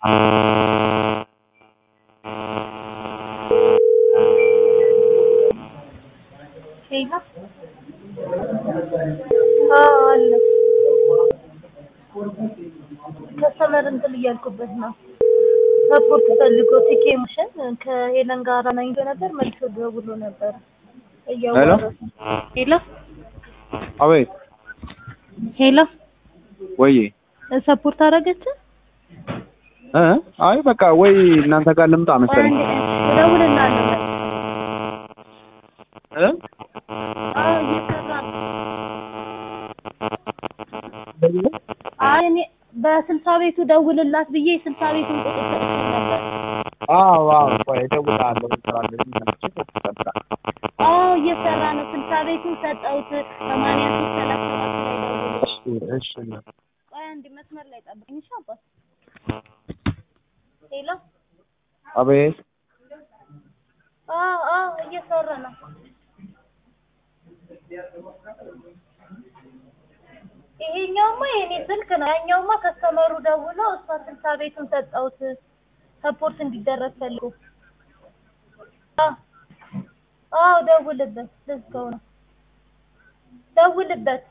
ሄሎ አዎ አለ ከስተመር እንትን እያልኩበት ነው ሰፖርት ፈልጎ ቲኬ ሙሽን ከሄለን ጋር አገናኝቶ ነበር መልሶ ደውሎ ነበር እያወራሁ ሄሎ አቤት ሄሎ ወይ ሰፖርት አደረገች እ አይ በቃ ወይ እናንተ ጋር ልምጣ መሰለኝ እደውልልሃለሁ እ አዎ እየሰራ ነው አይ እኔ በስልሳ ቤቱ ደውልላት ብዬ ስልሳ ቤቱን ቁጥር ሰጥቼ ነበር አዎ አዎ ቆይ እደውልልሃለሁ እሰራለሁ ይመጣ አዎ እየሰራ ነው ስልሳ ቤቱን ሰጠሁት ሰማንያ ሶስት ሰላሳ ሰባት ላይ ደውሎ እሺ እሺ ቆይ አንድ መስመር ላይ ጠብቀኝ እሺ አባት ሄሎ አቤት አዎ አዎ እየሰራ ነው ይሄኛውማ የኔ ስልክ ነው ያኛውማ ከስተመሩ ደውሎ እሷ ስልሳ ቤቱን ሰጠሁት ሰፖርት እንዲደረግ ፈልጎ አዎ አዎ ደውልበት ልዝጋው ነው ደውልበት